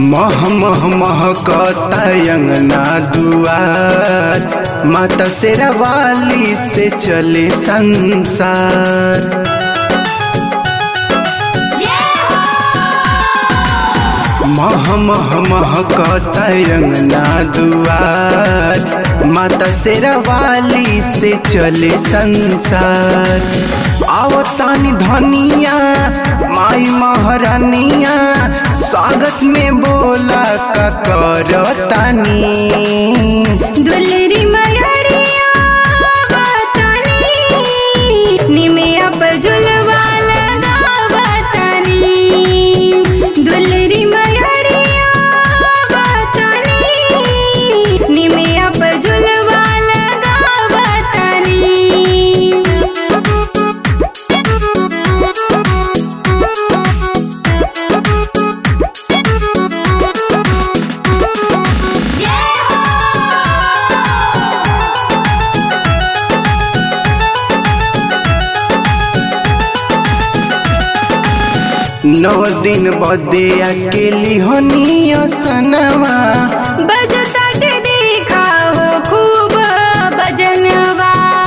मह मह महकता अंगना दुआर माता शेरा वाली से चले संसार मह मह महकता अंगना दुआर माता शेरा वाली से चले संसार आवतानी धनिया माई महारानिया स्वागत में बोला का करतानी दुलरी मयरिया बतानी निमिया पर झुलवा लगावतानी दुलरी मयरिया बतानी निमिया पर झुलवा लगावतानी नौ दिन बदे अकेली होनी सनवा बजता के देखा हो खूब बजनवा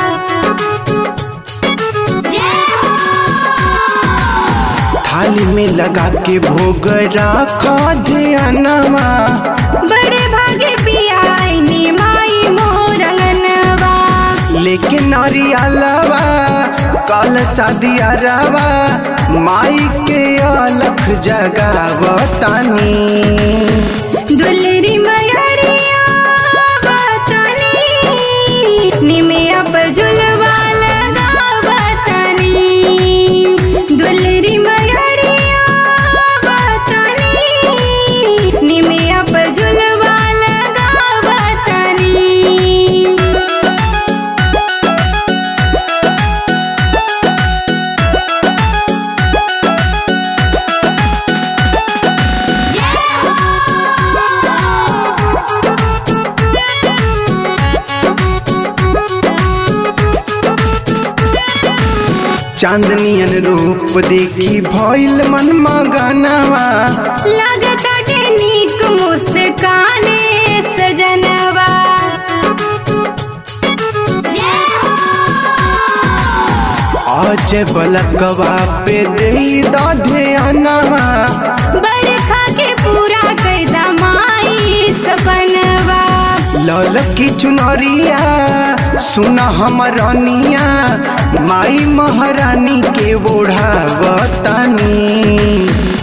थाली में लगा के भोग रखा ध्यानवा बड़े भागे पियाई माई मोरंगनवा लेके नारियलवा कल शादिया रवा माई के अलख जगावतानी दुलरी मयरिया बतानी निमिया पर झुलवा लगावतानी दुलरी मयरिया बतानी निमिया पर झुलवा लगावतानी चांदनियन रूप देखी भइल मन मगनवा लागताटे नीक मुस्काने सजनवा आज बलकवा पे दे ध्यानवा बरखा के पूरा कैदा माई सपनवा लल की चुनरिया सुना हमरनिया माई महारानी के ओढ़ावतानी